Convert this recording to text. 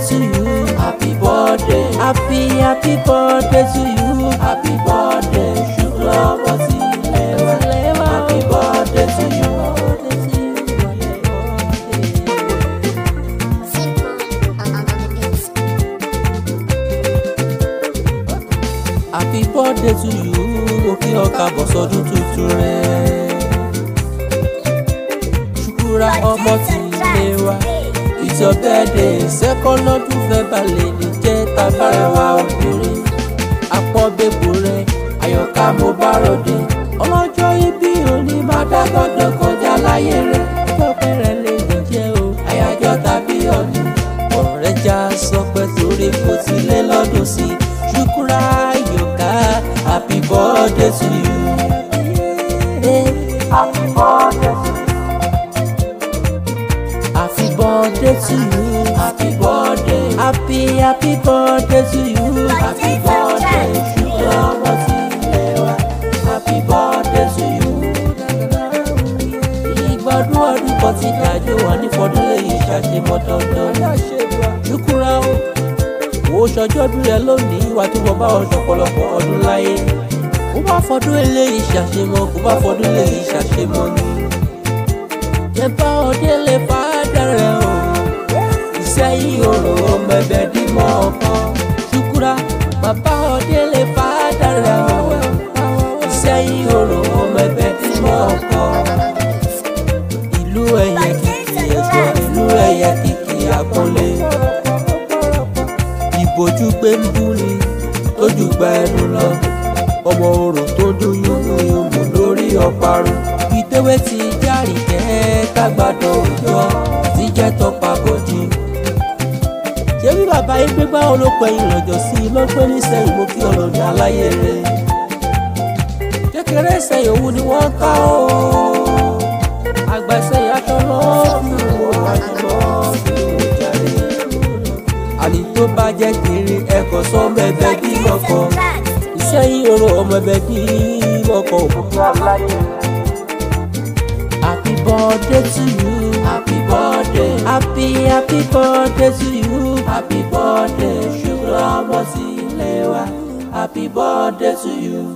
to you. Happy birthday. Happy happy birthday to you. Happy birthday. Ṣùgbọ́n ọmọ sí ilé wa. Happy birthday to you. Happy birthday to you. Mo kí ọ káàbọ̀ sọdún tuntun rẹ̀. Ṣùkúra ọmọ tí ilé wa. It's your birthday. Second lọ́dún fẹ́ balẹ̀ ní jẹ́ tagbára wa obìnrin. Àpọ̀bẹ̀bò rẹ̀ àyọ̀ká mo bá ròde. Ọlọ́jọ́ ibi òní máa dágbọ́dọ̀ kọjá láyé rẹ̀. Ọjọ́ rẹ̀ lè jẹ́ o. Àyájọ́ tàbí ọ̀nì. Ọ̀rẹ́ já sọ pé torí kò ti lé lọ́dún sí. Ṣùkúra àyọ̀ká happy birthday to you. Happy birthday to you. Happy birthday to you. Happy birthday. Happy happy birthday to you. Happy birthday. Ṣùgbọ́n ọmọ sí ilé wa. Happy birthday to you. Ìgbọ́dún ọdún kan ti dájú wà ní fọdún lẹ́yìn ṣàṣemọ́ dandan. Ṣùkúra o. Wo ṣọjọ́ bí rẹ lónìí wà tó bọ̀ bá ọjọ́ pọ̀lọpọ̀ ọdún láyé. Kó bá fọdún eléyìí ṣàṣemọ́ kó bá fọdún lẹ́yìn ṣàṣemọ́ ni yẹpa òde lè fa dẹrẹ o ìsẹ́yìn òrò mẹ̀bẹ̀ dìmọ̀ ọkàn ṣùkúra bàbá òde lè fa dẹrẹ o ìsẹ́yìn òrò mẹ̀bẹ̀ dìmọ̀ ọkàn ìlú ẹ̀yẹ kìkì ẹ̀jọ̀ ìlú ẹ̀yẹ kìkì àpọ́nlé ìbòjú gbé ń bú ni tójú gba ẹnu lọ ọmọ orò tó dún yúnmùyúnmù lórí ọparun ìtẹ́wé ti járì jẹ́ kágbádọ̀ òjò tí jẹ́ tọpa bòjì. ṣé bí bàbá yín gbégbá olópẹ̀yìn lọ́jọ́ sí i ló pé ní sẹ́yìn mo kí ọlọ́dún aláyé rẹ̀. kékeré sẹ́yìn òun ni wọ́n ká o. àgbà sẹ́yìn atọ́nà fi wò àjùmọ̀ fi wò jáde. àní tó bá jẹ́ kiri ẹ̀kọ́ sọ mẹ́bẹ́ bí mọ́kọ́. ìsẹ́yìn oró ọmọ ẹbẹ̀ bí mọ́kọ́ òkúta aláyé rẹ̀. Happy birthday to you. Happy birthday. Happy happy birthday to you. Happy birthday. Ṣùgbọ́n ọmọ sí ilé wa. Happy birthday to you.